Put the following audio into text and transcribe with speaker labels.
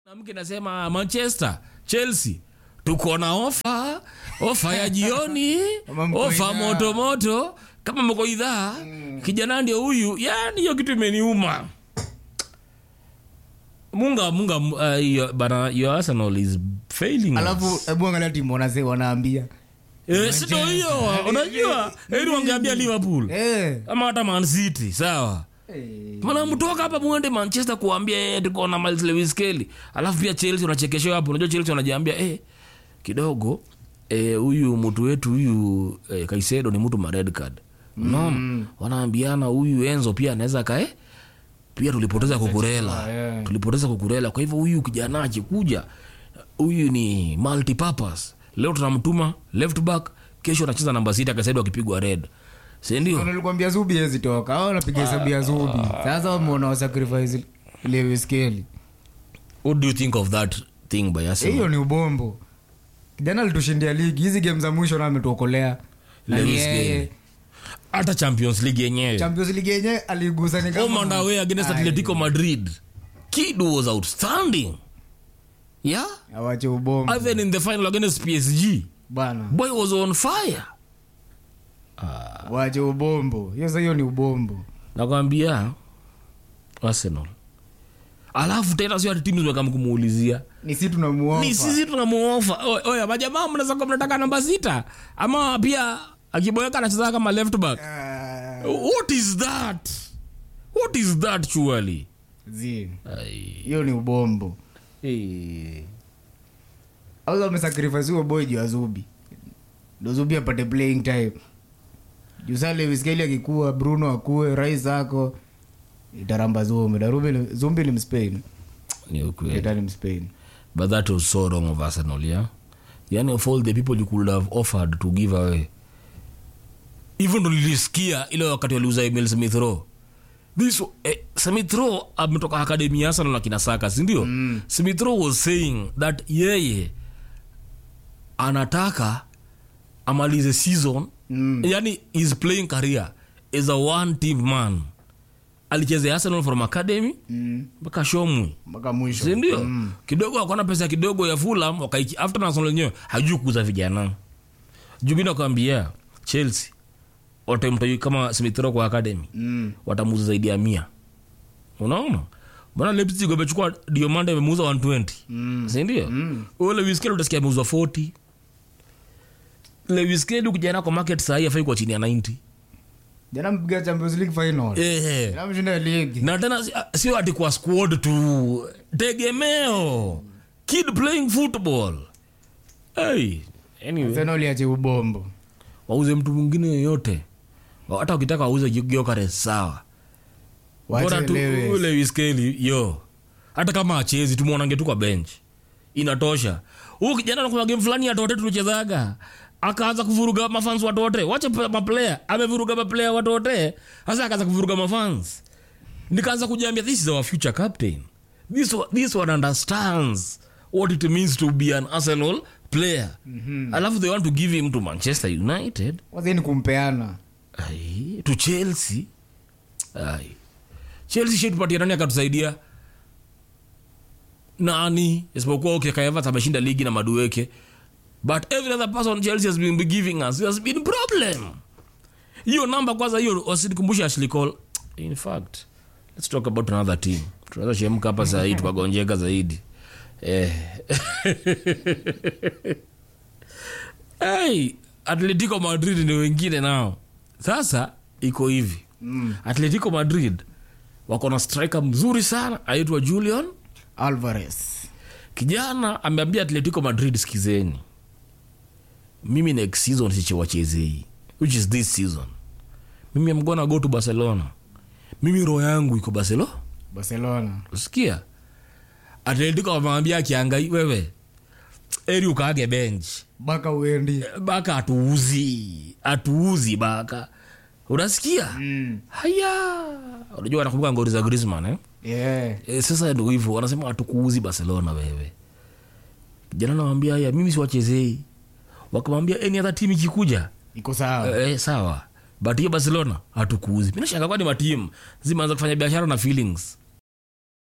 Speaker 1: na mke nasema manchester chelsea tuko na ofa ofa ya jioni
Speaker 2: Kama mko
Speaker 1: ofa
Speaker 2: idhaa.
Speaker 1: moto moto kama mko idhaa kijana ndio huyu yani hiyo kitu imeniuma munga munga uh, your, bana your arsenal is failing us.
Speaker 2: alafu hebu angalia timu wanase wanaambia
Speaker 1: eh, sito hiyo unajua heri wangeambia liverpool
Speaker 2: eh.
Speaker 1: ama hata man city sawa
Speaker 2: Eh.
Speaker 1: mana mtoka hapa mwende manchester kuambia eh, tuko na Miles Lewis Kelly alafu pia chelsea unachekeshewa hapo unajua chelsea wanajiambia eh, kidogo eh, huyu mtu wetu huyu eh, kaisedo ni mtu ma red card unaona wanaambiana huyu enzo pia anaweza kae pia tulipoteza kukurela
Speaker 2: yeah.
Speaker 1: tulipoteza kukurela kwa hivyo huyu kijana akikuja huyu ni multipurpose leo tunamtuma left back kesho anacheza namba sita kaisedo akipigwa red sindio
Speaker 2: nilikwambia zubi hezi toka au napiga hesabu ya zubi sasa wameona wasacrifice Lewis Kelly
Speaker 1: what do you think of that thing by Arsenal?
Speaker 2: hiyo ni ubombo kijana alitushindia ligi hizi game za mwisho na ametuokolea Na
Speaker 1: Lewis
Speaker 2: ni yeye.
Speaker 1: Kelly. hata champions league yenyewe
Speaker 2: champions league yenye aligusa ni
Speaker 1: home and away against
Speaker 2: Ai,
Speaker 1: atletico madrid kid was outstanding yeah
Speaker 2: awache ubombo
Speaker 1: even in the final against psg
Speaker 2: bana
Speaker 1: boy was on fire
Speaker 2: wache ubombo hiyo sasa hiyo ni ubombo
Speaker 1: nakwambia arsenal alafu tena sio ati timu zimekam kumuulizia
Speaker 2: ni si tunamuofa
Speaker 1: ni sisi tunamuofa Oy- oya majamaa mnaweza kuwa mnataka namba sita ama pia akiboeka anacheza kama left back
Speaker 2: Ah,
Speaker 1: what is that what is that surely
Speaker 2: zi
Speaker 1: Ai.
Speaker 2: hiyo ni ubombo au wamesacrifice huo boy juu ya zubi ndo zubi apate playing time juu saa Lewis Kelly akikuwa bruno akue rais ako itaramba zumbi na Rubi- zumbi ni mspain
Speaker 1: ni ukweli
Speaker 2: Ita ni mspain
Speaker 1: but that was so wrong of arsenal yeah yani of all the people you could have offered to give away even ndo nilisikia ile wakati waliuza emil smith row this eh, smith row ametoka akademi ya arsenal na kina saka sindio mm. smith row was saying that yeye anataka amalize season
Speaker 2: Mm.
Speaker 1: yani his playing career is a one team man alichezea arsenal from academy
Speaker 2: Mm.
Speaker 1: mpaka shomwi
Speaker 2: mpaka mwisho
Speaker 1: sindio mm. kidogo akona pesa kidogo ya fulam wakaiki after national yenyewe hajui kuuza vijana juu mi nakwambia chelsea watamtai kama smithro kwa academy
Speaker 2: Mm.
Speaker 1: watamuuza zaidi ya mia unaona mbona leipzig wamechukua diomande amemuuza 120
Speaker 2: Mm.
Speaker 1: sindio mm. lewiskeli utasikia ameuzwa 40 lewiskeli ukijana kwa market sahii afai kwa chini ya 90
Speaker 2: jana mpiga champions league final
Speaker 1: Ehe.
Speaker 2: jana mshinda ligi
Speaker 1: na tena si- sio ati kwa squad tu tegemeo kid playing football hey, anyway,
Speaker 2: tena uliache ubombo
Speaker 1: wauze mtu mwingine yoyote hata ukitaka wauze giokare sawa bora
Speaker 2: wache
Speaker 1: tu
Speaker 2: Lewis.
Speaker 1: ule wiskeli yo hata kama achezi tumwonange tu kwa bench inatosha huu kijana nakuna game fulani ya tote tulichezaga akaanza kuvuruga mafans watote wache pa- maplayer amevuruga maplayer watote sasa akaanza kuvuruga mafans nikaanza kujiambia this is our future captain this, one- this one understands what it means to be an arsenal player mm-hmm. alafu they want to give him to manchester united
Speaker 2: kwanza ni kumpeana
Speaker 1: Ai, to chelsea Ai. chelsea shetupatia nani akatusaidia nani isipokuwa okay, Kai Havertz ameshinda ligi na madueke but every other person chelsea has been giving us has been problem hiyo namba kwanza hiyo wasinikumbushe Ashley Cole in fact let's talk about another team tunaweza shemka hapa sahii tukagonjeka zaidi eh. hey, atletico madrid ni wengine nao sasa iko hivi mm. atletico madrid wako na striker mzuri sana aitwa julian
Speaker 2: alvarez
Speaker 1: kijana ameambia atletico madrid skizeni mimi next season sichewachezei which is this season mimi am gonna go to barcelona mimi roho yangu iko barcelona
Speaker 2: barcelona
Speaker 1: sikia atletico wamewambia akiangai wewe eri ukaage bench
Speaker 2: baka uendi
Speaker 1: baka atuuzi atuuzi baka unasikia
Speaker 2: mm.
Speaker 1: haya unajua wanakumbuka ngori za grisman eh?
Speaker 2: yeah.
Speaker 1: e, sasa ndo hivyo wanasema hatukuuzi barcelona wewe jana nawambia haya mimi siwachezei wakamwambia any other team ikikuja
Speaker 2: iko sawa
Speaker 1: e, sawa but hiyo barcelona hatukuuzi minashanga kwani matimu zimeanza kufanya biashara na feelings